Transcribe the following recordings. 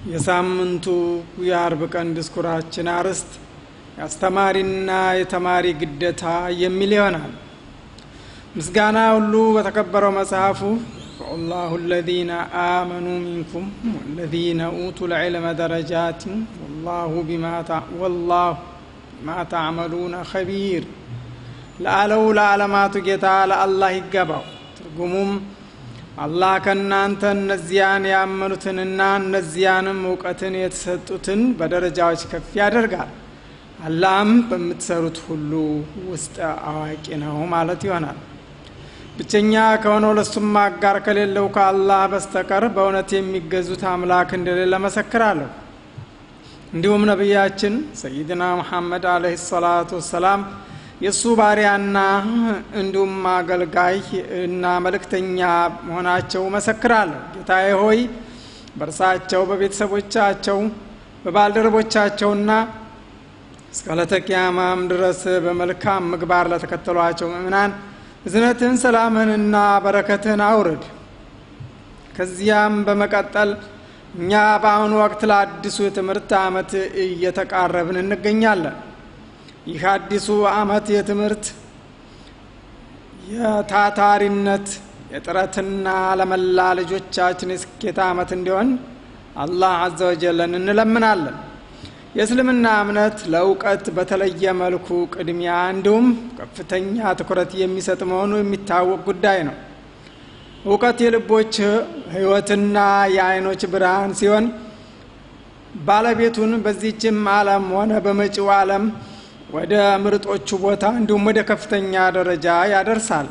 የሳምንቱ የአርብ ቀን ድስኩራችን አርዕስት የአስተማሪና የተማሪ ግዴታ የሚል ይሆናል። ምስጋና ሁሉ በተከበረው መጽሐፉ ወላሁ አለዚነ አመኑ ሚንኩም ወለዚነ ኡቱ ልዕልመ ደረጃትን ወላሁ ቢማ ታዕመሉነ ኸቢር ለአለው ለዓለማቱ ጌታ ለአላህ ይገባው። ትርጉሙም አላህ ከእናንተ እነዚያን ያመኑትንና እነዚያንም እውቀትን የተሰጡትን በደረጃዎች ከፍ ያደርጋል። አላህም በምትሰሩት ሁሉ ውስጥ አዋቂ ነው ማለት ይሆናል። ብቸኛ ከሆነው ለሱም አጋር ከሌለው ከአላህ በስተቀር በእውነት የሚገዙት አምላክ እንደሌለ መሰክራለሁ። እንዲሁም ነቢያችን ሰይድና ሙሐመድ አለህ ሰላቱ ወሰላም የእሱ ባሪያና እንዲሁም አገልጋይ እና መልእክተኛ መሆናቸው መሰክራለሁ። ጌታዬ ሆይ በእርሳቸው በቤተሰቦቻቸው በባልደረቦቻቸውና እስከ ዕለተ ቂያማም ድረስ በመልካም ምግባር ለተከተሏቸው ምእምናን እዝነትን ሰላምህንና በረከትህን አውርድ። ከዚያም በመቀጠል እኛ በአሁኑ ወቅት ለአዲሱ የትምህርት ዓመት እየተቃረብን እንገኛለን። ይህ አዲሱ ዓመት የትምህርት የታታሪነት የጥረትና ለመላ ልጆቻችን የስኬት ዓመት እንዲሆን አላህ አዘ ወጀለን እንለምናለን። የእስልምና እምነት ለእውቀት በተለየ መልኩ ቅድሚያ እንዲሁም ከፍተኛ ትኩረት የሚሰጥ መሆኑ የሚታወቅ ጉዳይ ነው። እውቀት የልቦች ሕይወትና የአይኖች ብርሃን ሲሆን ባለቤቱን በዚህችም ዓለም ሆነ በመጪው ዓለም ወደ ምርጦቹ ቦታ እንዲሁም ወደ ከፍተኛ ደረጃ ያደርሳል።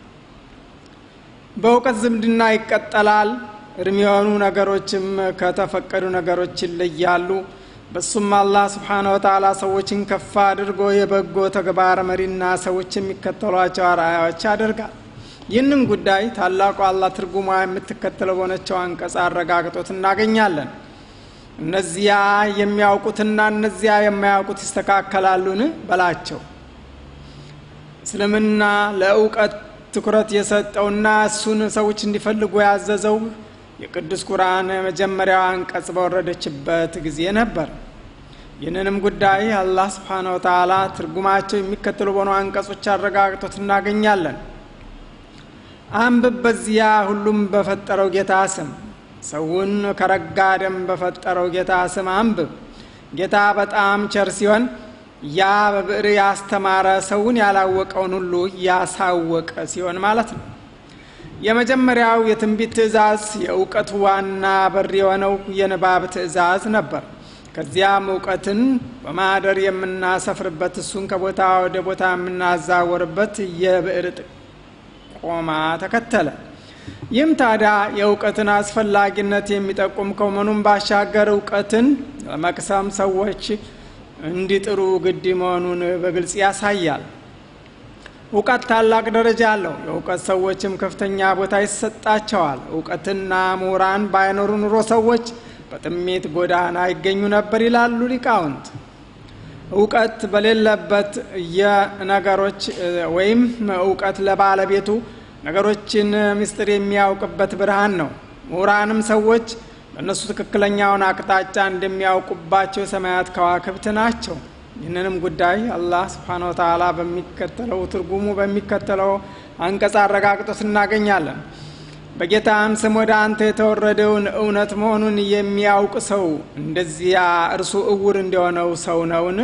በእውቀት ዝምድና ይቀጠላል። እርም የሆኑ ነገሮችም ከተፈቀዱ ነገሮች ይለያሉ። በሱም አላህ ስብሓነ ወተዓላ ሰዎችን ከፍ አድርጎ የበጎ ተግባር መሪና ሰዎች የሚከተሏቸው አርአያዎች ያደርጋል። ይህንን ጉዳይ ታላቁ አላህ ትርጉሟ የምትከተለው በሆነችው አንቀጽ አረጋግጦት እናገኛለን። እነዚያ የሚያውቁትና እነዚያ የማያውቁት ይስተካከላሉን በላቸው። እስልምና ለእውቀት ትኩረት የሰጠውና እሱን ሰዎች እንዲፈልጉ ያዘዘው የቅዱስ ቁርአን የመጀመሪያው አንቀጽ በወረደችበት ጊዜ ነበር። ይህንንም ጉዳይ አላህ ስብሓነ ወተዓላ ትርጉማቸው የሚከተሉ በሆኑ አንቀጾች አረጋግጦት እናገኛለን። አንብብ በዚያ ሁሉም በፈጠረው ጌታ ስም ሰውን ከረጋ ደም በፈጠረው ጌታ ስም አንብብ። ጌታ በጣም ቸር ሲሆን ያ በብዕር ያስተማረ ሰውን ያላወቀውን ሁሉ ያሳወቀ ሲሆን ማለት ነው። የመጀመሪያው የትንቢት ትእዛዝ የእውቀት ዋና በር የሆነው የንባብ ትእዛዝ ነበር። ከዚያም እውቀትን በማደር የምናሰፍርበት እሱን ከቦታ ወደ ቦታ የምናዛወርበት የብዕር ጥቆማ ተከተለ። ይህም ታዲያ የእውቀትን አስፈላጊነት የሚጠቁም ከመሆኑም ባሻገር እውቀትን ለመቅሰም ሰዎች እንዲጥሩ ግድ መሆኑን በግልጽ ያሳያል። እውቀት ታላቅ ደረጃ አለው። የእውቀት ሰዎችም ከፍተኛ ቦታ ይሰጣቸዋል። እውቀትና ምሁራን ባይኖሩ ኑሮ ሰዎች በጥሜት ጎዳና ይገኙ ነበር ይላሉ ሊቃውንት። እውቀት በሌለበት የነገሮች ወይም እውቀት ለባለቤቱ ነገሮችን ምስጢር የሚያውቅበት ብርሃን ነው። ምሁራንም ሰዎች በእነሱ ትክክለኛውን አቅጣጫ እንደሚያውቁባቸው የሰማያት ከዋክብት ናቸው። ይህንንም ጉዳይ አላህ ስብሓነ ወተዓላ በሚከተለው ትርጉሙ በሚከተለው አንቀጽ አረጋግጦት እናገኛለን። በጌታም ስም ወደ አንተ የተወረደውን እውነት መሆኑን የሚያውቅ ሰው እንደዚያ እርሱ እውር እንደሆነው ሰው ነውን?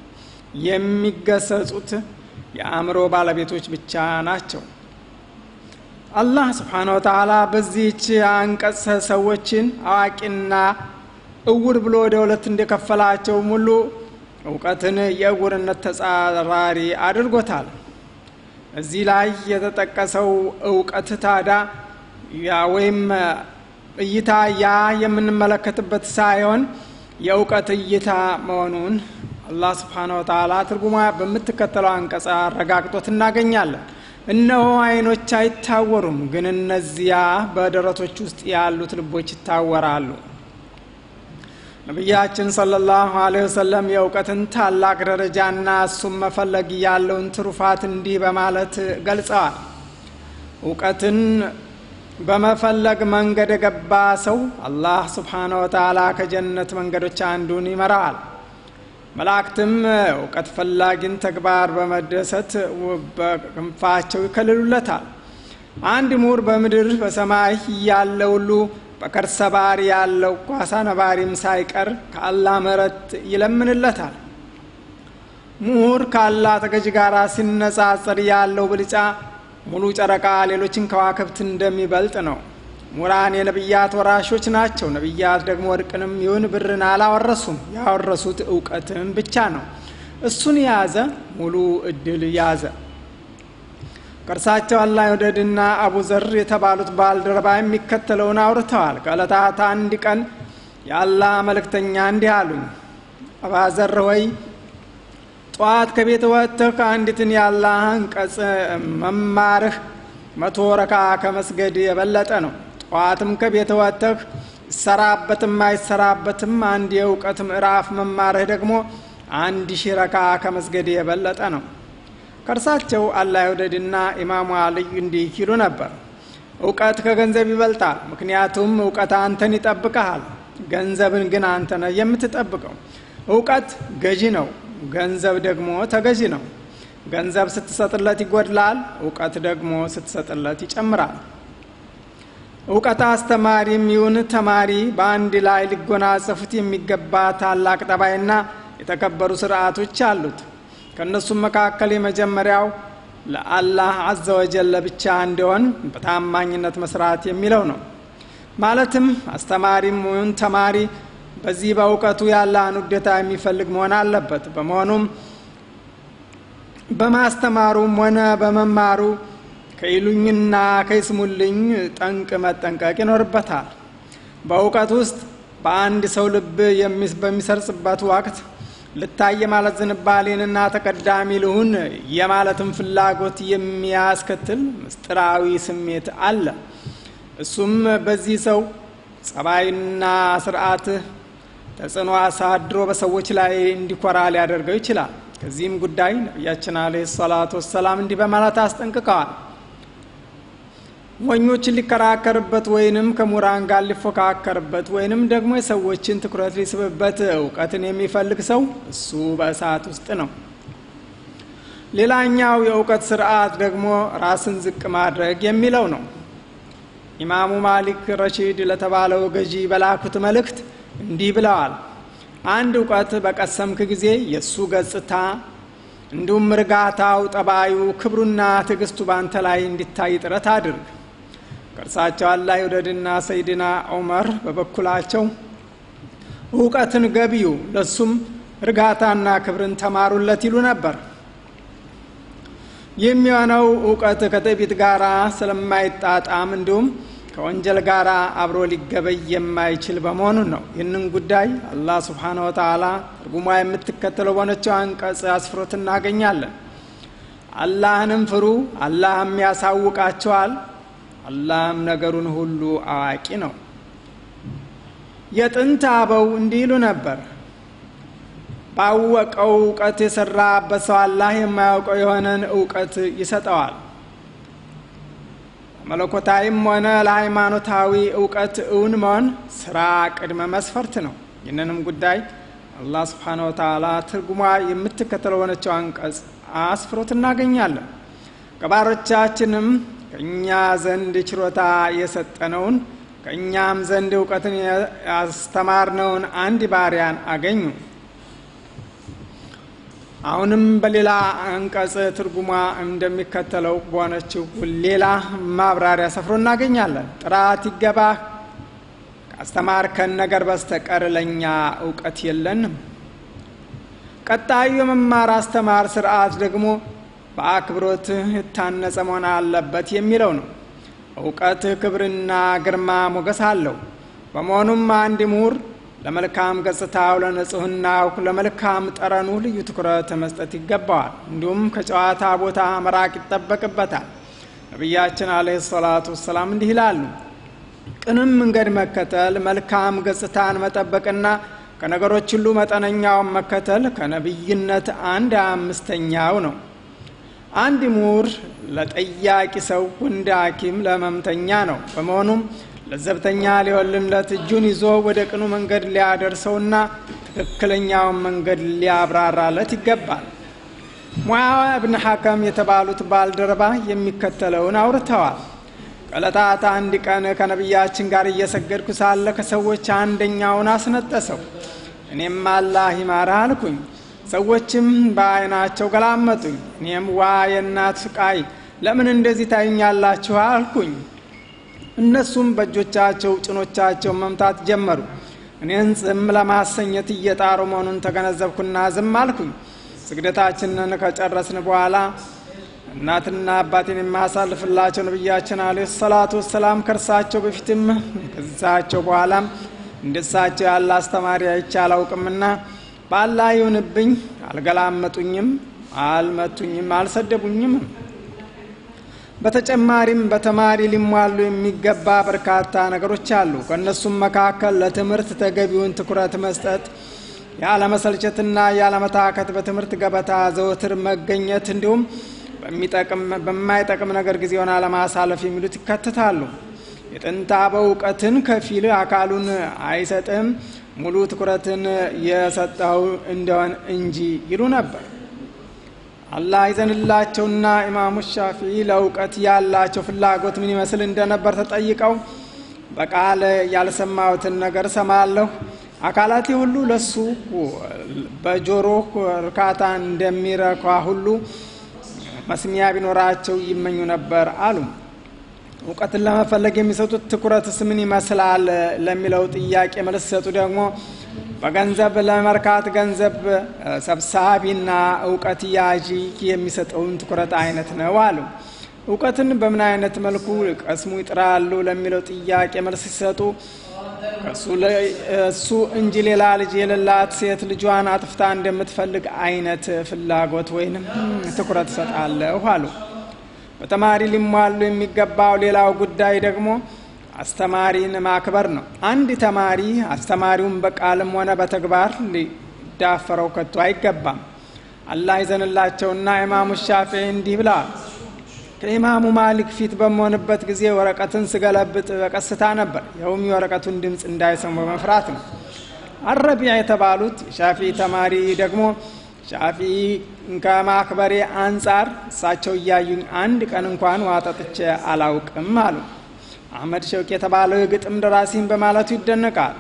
የሚገሰጹት የአእምሮ ባለቤቶች ብቻ ናቸው። አላህ ስብሓነ ወተዓላ በዚህች አንቀጽ ሰዎችን አዋቂና እውር ብሎ ወደ ሁለት እንደከፈላቸው ሙሉ እውቀትን የእውርነት ተጻራሪ አድርጎታል። እዚህ ላይ የተጠቀሰው እውቀት ታዳ ያ ወይም እይታ ያ የምንመለከትበት ሳይሆን የእውቀት እይታ መሆኑን አላህ ስብሓነ ወተዓላ ትርጉማ በምትከተለው አንቀጽ አረጋግጦት እናገኛለን። እነሆ አይኖች አይታወሩም፣ ግን እነዚያ በደረቶች ውስጥ ያሉት ልቦች ይታወራሉ። ነቢያችን ሰለላሁ ዐለይሂ ወሰለም የእውቀትን ታላቅ ደረጃና እሱም መፈለግ ያለውን ትሩፋት እንዲህ በማለት ገልጸዋል። እውቀትን በመፈለግ መንገድ የገባ ሰው አላህ ስብሓነ ወተዓላ ከጀነት መንገዶች አንዱን ይመራዋል። መላእክትም እውቀት ፈላጊን ተግባር በመደሰት በክንፋቸው ይከልሉለታል። አንድ ምሁር በምድር በሰማይ ያለ ሁሉ በከርሰ ባህር ያለው ኳሳ ነባሪም ሳይቀር ከአላህ ምሕረት ይለምንለታል። ምሁር ከአላህ ተገዥ ጋር ሲነጻጸር ያለው ብልጫ ሙሉ ጨረቃ ሌሎችን ከዋክብት እንደሚበልጥ ነው። ምሁራን የነቢያት ወራሾች ናቸው። ነቢያት ደግሞ ወርቅንም ይሁን ብርን አላወረሱም። ያወረሱት እውቀትን ብቻ ነው። እሱን የያዘ ሙሉ እድል ያዘ። ከእርሳቸው አላህ ይውደድና አቡ ዘር የተባሉት ባልደረባ የሚከተለውን አውርተዋል። ከዕለታት አንድ ቀን የአላህ መልእክተኛ እንዲህ አሉኝ፣ አባዘር ወይ ጠዋት ከቤት ወጥተህ ከአንዲትን የአላህ አንቀጽ መማርህ መቶ ረካ ከመስገድ የበለጠ ነው። ጠዋትም ከቤት ወጥተህ ይሰራበትም አይሰራበትም አንድ የእውቀት ምዕራፍ መማርህ ደግሞ አንድ ሺህ ረካ ከመስገድ የበለጠ ነው። ከእርሳቸው አላህ ይውደድና ኢማሙ አልይ እንዲህ ይሉ ነበር፣ እውቀት ከገንዘብ ይበልጣል። ምክንያቱም እውቀት አንተን ይጠብቀሃል፣ ገንዘብን ግን አንተ ነህ የምትጠብቀው። እውቀት ገዢ ነው፣ ገንዘብ ደግሞ ተገዢ ነው። ገንዘብ ስትሰጥለት ይጎድላል፣ እውቀት ደግሞ ስትሰጥለት ይጨምራል። እውቀት አስተማሪም ይሁን ተማሪ በአንድ ላይ ሊጎናጸፉት የሚገባ ታላቅ ጠባይና የተከበሩ ስርዓቶች አሉት። ከእነሱም መካከል የመጀመሪያው ለአላህ አዘ ወጀል ለብቻ እንዲሆን በታማኝነት መስራት የሚለው ነው። ማለትም አስተማሪም ይሁን ተማሪ በዚህ በእውቀቱ ያለህን ውዴታ የሚፈልግ መሆን አለበት። በመሆኑም በማስተማሩም ሆነ በመማሩ ከይሉኝና ከይስሙልኝ ጠንቅ መጠንቀቅ ይኖርበታል። በእውቀት ውስጥ በአንድ ሰው ልብ በሚሰርጽበት ወቅት ልታይ የማለት ዝንባሌንና ተቀዳሚ ልሁን የማለትን ፍላጎት የሚያስከትል ምስጢራዊ ስሜት አለ። እሱም በዚህ ሰው ጸባይና ስርዓት ተጽዕኖ አሳድሮ በሰዎች ላይ እንዲኮራ ሊያደርገው ይችላል። ከዚህም ጉዳይ ነቢያችን አለይሂ ሰላቱ ወሰላም እንዲህ በማለት አስጠንቅቀዋል። ሞኞችን ሊከራከርበት ወይንም ከምሁራን ጋር ሊፎካከርበት ወይንም ደግሞ የሰዎችን ትኩረት ሊስብበት እውቀትን የሚፈልግ ሰው እሱ በእሳት ውስጥ ነው። ሌላኛው የእውቀት ስርዓት ደግሞ ራስን ዝቅ ማድረግ የሚለው ነው። ኢማሙ ማሊክ ረሺድ ለተባለው ገዢ በላኩት መልእክት እንዲህ ብለዋል። አንድ እውቀት በቀሰምክ ጊዜ የእሱ ገጽታ እንዲሁም እርጋታው፣ ጠባዩ፣ ክብሩና ትዕግስቱ ባንተ ላይ እንዲታይ ጥረት አድርግ። ከእርሳቸው አላህ ይውደድና ሰይድና ዑመር በበኩላቸው እውቀትን ገቢዩ ለሱም እርጋታና ክብርን ተማሩለት ይሉ ነበር። የሚሆነው እውቀት ከትዕቢት ጋር ስለማይጣጣም እንዲሁም ከወንጀል ጋር አብሮ ሊገበይ የማይችል በመሆኑ ነው። ይህንን ጉዳይ አላህ ስብሓነ ወተዓላ ትርጉሟ የምትከተለው በሆነችው አንቀጽ አስፍሮት እናገኛለን። አላህንም ፍሩ፣ አላህም ያሳውቃቸዋል፣ አላህም ነገሩን ሁሉ አዋቂ ነው። የጥንት አበው እንዲህ ይሉ ነበር፣ ባወቀው እውቀት የሰራበት ሰው አላህ የማያውቀው የሆነን እውቀት ይሰጠዋል። መለኮታዊም ሆነ ለሃይማኖታዊ እውቀት እውን መሆን ስራ ቅድመ መስፈርት ነው። ይህንንም ጉዳይ አላህ ስብሓነ ወተዓላ ትርጉሟ የምትከተለው ሆነችው አንቀጽ አስፍሮት እናገኛለን። ከባሮቻችንም ከእኛ ዘንድ ችሮታ የሰጠነውን ከእኛም ዘንድ እውቀትን ያስተማርነውን አንድ ባሪያን አገኙ። አሁንም በሌላ አንቀጽ ትርጉሟ እንደሚከተለው በሆነችው ሌላ ማብራሪያ ሰፍሮ እናገኛለን። ጥራት ይገባህ ካስተማርከን ነገር በስተቀር ለእኛ እውቀት የለንም። ቀጣዩ የመማር አስተማር ስርዓት ደግሞ በአክብሮት የታነጸ መሆን አለበት የሚለው ነው። እውቀት ክብርና ግርማ ሞገስ አለው። በመሆኑም አንድ ምሁር ለመልካም ገጽታው፣ ለንጽህናው፣ ለመልካም ጠረኑ ልዩ ትኩረት መስጠት ይገባዋል። እንዲሁም ከጨዋታ ቦታ መራቅ ይጠበቅበታል። ነቢያችን አለይሂ ሰላቱ ወሰላም እንዲህ ይላሉ፣ ቅንም መንገድ መከተል፣ መልካም ገጽታን መጠበቅና ከነገሮች ሁሉ መጠነኛውን መከተል ከነቢይነት አንድ አምስተኛው ነው። አንድ ምሁር ለጠያቂ ሰው እንደ ሐኪም ለህመምተኛ ነው። በመሆኑም ለዘብተኛ ሊሆንለት እጁን ይዞ ወደ ቅኑ መንገድ ሊያደርሰውና ትክክለኛውን መንገድ ሊያብራራለት ይገባል። ሙዓዋ እብን ሐከም የተባሉት ባልደረባ የሚከተለውን አውርተዋል። ከዕለታት አንድ ቀን ከነቢያችን ጋር እየሰገድኩ ሳለ ከሰዎች አንደኛውን አስነጠሰው። እኔም አላህ ይማረህ አልኩኝ። ሰዎችም በአይናቸው ገላመጡኝ። እኔም ዋ የእናት ስቃይ ለምን እንደዚህ ታዩኛላችሁ አልኩኝ። እነሱም በእጆቻቸው ጭኖቻቸው መምታት ጀመሩ። እኔን ዝም ለማሰኘት እየጣሩ መሆኑን ተገነዘብኩና ዝም አልኩኝ። ስግደታችንን ከጨረስን በኋላ እናትና አባቴን የማሳልፍላቸው ነቢያችን አለ ሰላቱ ወሰላም ከእርሳቸው በፊትም ከሳቸው በኋላም እንደሳቸው ያለ አስተማሪ አይቼ አላውቅምና በአላህ ይሁንብኝ፣ አልገላመጡኝም፣ አልመቱኝም፣ አልሰደቡኝም። በተጨማሪም በተማሪ ሊሟሉ የሚገባ በርካታ ነገሮች አሉ። ከእነሱም መካከል ለትምህርት ተገቢውን ትኩረት መስጠት፣ ያለመሰልቸትና ያለመታከት በትምህርት ገበታ ዘወትር መገኘት እንዲሁም በማይጠቅም ነገር ጊዜውን አለማሳለፍ የሚሉት ይካተታሉ። የጥንት አበው እውቀትን ከፊል አካሉን አይሰጥም ሙሉ ትኩረትን የሰጠው እንደሆን እንጂ ይሉ ነበር። አላህ ይዘንላቸውና ኢማሙ ሻፊዒ ለእውቀት ያላቸው ፍላጎት ምን ይመስል እንደነበር ተጠይቀው በቃል ያልሰማሁትን ነገር ሰማለሁ፣ አካላቴ ሁሉ ለሱ በጆሮ እርካታ እንደሚረኳ ሁሉ መስሚያ ቢኖራቸው ይመኙ ነበር አሉ። እውቀትን ለመፈለግ የሚሰጡት ትኩረትስ ምን ይመስላል ለሚለው ጥያቄ መልስ ሲሰጡ ደግሞ በገንዘብ ለመርካት ገንዘብ ሰብሳቢና እውቀት ያዢ የሚሰጠውን ትኩረት አይነት ነው አሉ። እውቀትን በምን አይነት መልኩ ቀስሙ ይጥራሉ ለሚለው ጥያቄ መልስ ሲሰጡ እሱ እንጂ ሌላ ልጅ የሌላት ሴት ልጇን አጥፍታ እንደምትፈልግ አይነት ፍላጎት ወይንም ትኩረት እሰጣለሁ አሉ። በተማሪ ሊሟሉ የሚገባው ሌላው ጉዳይ ደግሞ አስተማሪን ማክበር ነው። አንድ ተማሪ አስተማሪውን በቃልም ሆነ በተግባር ሊዳፈረው ከቶ አይገባም። አላህ ይዘንላቸውና ኢማሙ ሻፊዒ እንዲህ ብለዋል። ከኢማሙ ማሊክ ፊት በመሆንበት ጊዜ ወረቀትን ስገለብጥ በቀስታ ነበር። ይኸውም የወረቀቱን ድምፅ እንዳይሰሙ በመፍራት ነው። አረቢያ የተባሉት የሻፊ ተማሪ ደግሞ ሻፊ ከማክበሬ አንጻር እሳቸው እያዩኝ አንድ ቀን እንኳን ውሃ ጠጥቼ አላውቅም አሉ። አህመድ ሸውቅ የተባለው የግጥም ደራሲን በማለቱ ይደነቃል።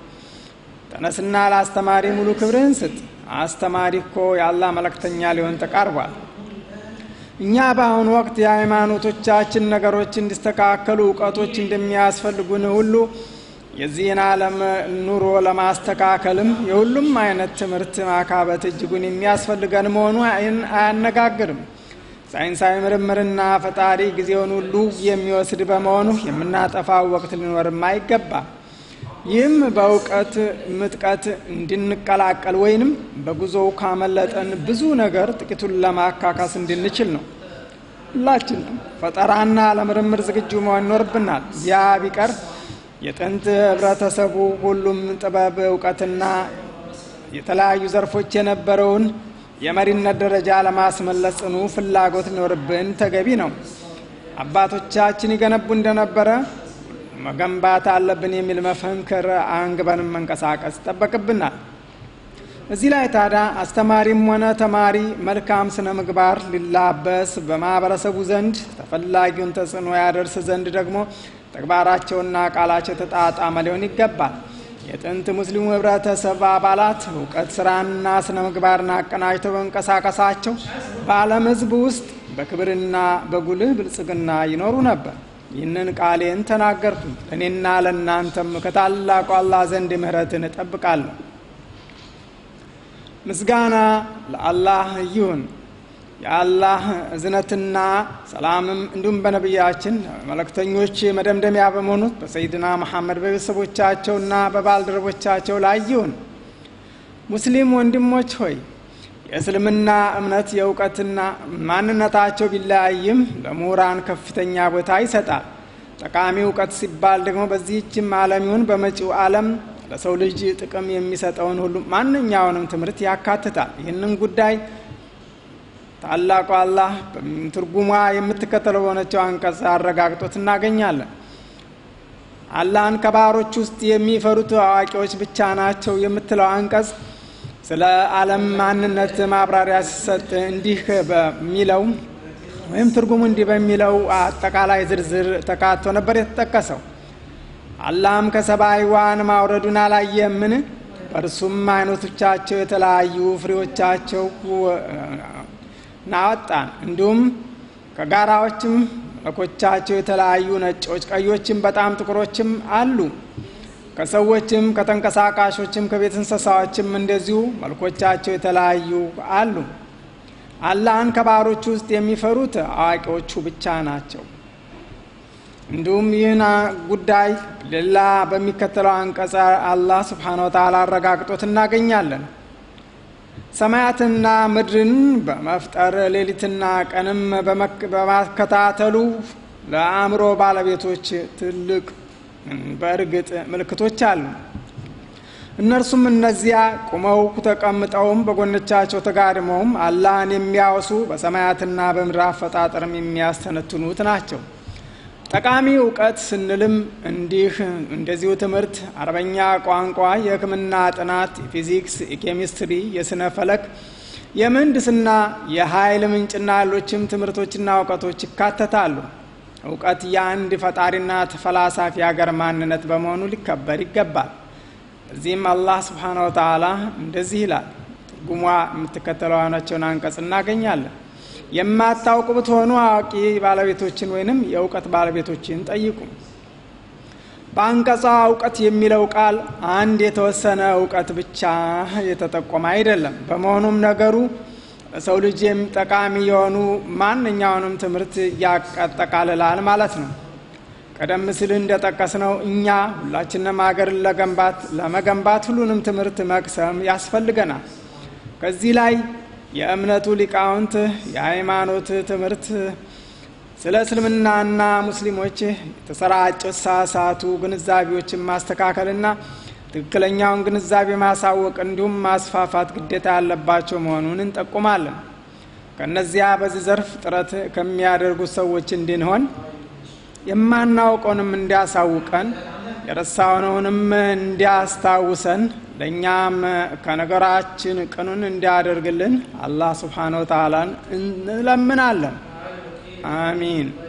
ተነስና ለአስተማሪ ሙሉ ክብርህን ስጥ። አስተማሪ እኮ የአላህ መልእክተኛ ሊሆን ተቃርቧል። እኛ በአሁኑ ወቅት የሃይማኖቶቻችን ነገሮች እንዲስተካከሉ እውቀቶች እንደሚያስፈልጉን ሁሉ የዚህን ዓለም ኑሮ ለማስተካከልም የሁሉም አይነት ትምህርት ማካበት እጅጉን የሚያስፈልገን መሆኑ አያነጋግርም። ሳይንሳዊ ምርምርና ፈጣሪ ጊዜውን ሁሉ የሚወስድ በመሆኑ የምናጠፋው ወቅት ሊኖርም አይገባም። ይህም በእውቀት ምጥቀት እንድንቀላቀል ወይንም በጉዞው ካመለጠን ብዙ ነገር ጥቂቱን ለማካካስ እንድንችል ነው። ሁላችንም ፈጠራና ለምርምር ዝግጁ መሆን ይኖርብናል። ያ ቢቀር የጥንት ህብረተሰቡ ሁሉም ጥበብ፣ እውቀትና የተለያዩ ዘርፎች የነበረውን የመሪነት ደረጃ ለማስመለስ ጽኑ ፍላጎት ሊኖርብን ተገቢ ነው። አባቶቻችን ይገነቡ እንደነበረ መገንባት አለብን የሚል መፈንክር አንግበንም መንቀሳቀስ ይጠበቅብናል። እዚህ ላይ ታዲያ አስተማሪም ሆነ ተማሪ መልካም ስነ ምግባር ሊላበስ በማህበረሰቡ ዘንድ ተፈላጊውን ተጽዕኖ ያደርስ ዘንድ ደግሞ ተግባራቸውና ቃላቸው የተጣጣመ ሊሆን ይገባል። የጥንት ሙስሊሙ ህብረተሰብ አባላት እውቀት፣ ስራና ስነ ምግባርን አቀናጅተው በመንቀሳቀሳቸው በዓለም ህዝብ ውስጥ በክብርና በጉልህ ብልጽግና ይኖሩ ነበር። ይህንን ቃሌን ተናገርኩኝ። ለእኔና ለእናንተም ከታላቁ አላህ ዘንድ ምህረትን እጠብቃለሁ። ምስጋና ለአላህ ይሁን። የአላህ እዝነትና ሰላምም እንዲሁም በነቢያችን መልእክተኞች መደምደሚያ በመሆኑት በሰይድና መሐመድ በቤተሰቦቻቸውና በባልደረቦቻቸው ላይ ይሁን። ሙስሊም ወንድሞች ሆይ የእስልምና እምነት የእውቀትና ማንነታቸው ቢለያይም ለምሁራን ከፍተኛ ቦታ ይሰጣል። ጠቃሚ እውቀት ሲባል ደግሞ በዚህችም ዓለም ይሁን በመጪው ዓለም ለሰው ልጅ ጥቅም የሚሰጠውን ሁሉ ማንኛውንም ትምህርት ያካትታል። ይህንን ጉዳይ ታላቁ አላህ ትርጉሟ የምትከተለው በሆነችው አንቀጽ አረጋግጦት እናገኛለን። አላህን ከባሮች ውስጥ የሚፈሩት አዋቂዎች ብቻ ናቸው የምትለው አንቀጽ ስለ ዓለም ማንነት ማብራሪያ ሲሰጥ እንዲህ በሚለው ወይም ትርጉሙ እንዲህ በሚለው አጠቃላይ ዝርዝር ተካቶ ነበር የተጠቀሰው። አላህም ከሰማይ ውሃን ማውረዱን አላየምን? በእርሱም አይነቶቻቸው የተለያዩ ፍሬዎቻቸው ናወጣን። እንዲሁም ከጋራዎችም መልኮቻቸው የተለያዩ ነጮች፣ ቀዮችም በጣም ጥቁሮችም አሉ። ከሰዎችም ከተንቀሳቃሾችም ከቤት እንስሳዎችም እንደዚሁ መልኮቻቸው የተለያዩ አሉ። አላህን ከባሮቹ ውስጥ የሚፈሩት አዋቂዎቹ ብቻ ናቸው። እንዲሁም ይህን ጉዳይ ሌላ በሚከተለው አንቀጸ አላህ ስብሓነ ወተዓላ አረጋግጦት እናገኛለን። ሰማያትና ምድርን በመፍጠር ሌሊትና ቀንም በማከታተሉ ለአእምሮ ባለቤቶች ትልቅ በእርግጥ ምልክቶች አሉ። እነርሱም እነዚያ ቁመው ተቀምጠውም በጎኖቻቸው ተጋድመውም አላህን የሚያወሱ በሰማያትና በምድር አፈጣጠርም የሚያስተነትኑት ናቸው። ጠቃሚ እውቀት ስንልም እንዲህ እንደዚሁ ትምህርት፣ አረበኛ ቋንቋ፣ የሕክምና ጥናት፣ የፊዚክስ፣ የኬሚስትሪ፣ የስነ ፈለክ፣ የምህንድስና፣ የኃይል ምንጭና ሌሎችም ትምህርቶችና እውቀቶች ይካተታሉ። እውቀት የአንድ ፈጣሪና ተፈላሳፊ ሀገር ማንነት በመሆኑ ሊከበር ይገባል። እዚህም አላህ ስብሓነ ወተዓላ እንደዚህ ይላል። ትርጉሟ የምትከተለው አይናቸውን አንቀጽ እናገኛለን። የማታውቁ ብትሆኑ አዋቂ ባለቤቶችን ወይንም የእውቀት ባለቤቶችን ጠይቁ። በአንቀጿ እውቀት የሚለው ቃል አንድ የተወሰነ እውቀት ብቻ የተጠቆመ አይደለም። በመሆኑም ነገሩ ለሰው ልጅ ጠቃሚ የሆኑ ማንኛውንም ትምህርት ያጠቃልላል ማለት ነው። ቀደም ሲል እንደጠቀስነው እኛ ሁላችንም ሀገርን ለገንባት ለመገንባት ሁሉንም ትምህርት መቅሰም ያስፈልገናል። ከዚህ ላይ የእምነቱ ሊቃውንት የሃይማኖት ትምህርት ስለ እስልምናና ሙስሊሞች የተሰራጩ ሳሳቱ ግንዛቤዎችን ማስተካከልና ትክክለኛውን ግንዛቤ ማሳወቅ እንዲሁም ማስፋፋት ግዴታ ያለባቸው መሆኑን እንጠቁማለን። ከእነዚያ በዚህ ዘርፍ ጥረት ከሚያደርጉት ሰዎች እንድንሆን የማናውቀውንም እንዲያሳውቀን የረሳነውንም እንዲያስታውሰን ለእኛም ከነገራችን ቅኑን እንዲያደርግልን አላህ ስብሓነ ወተዓላን እንለምናለን። አሚን።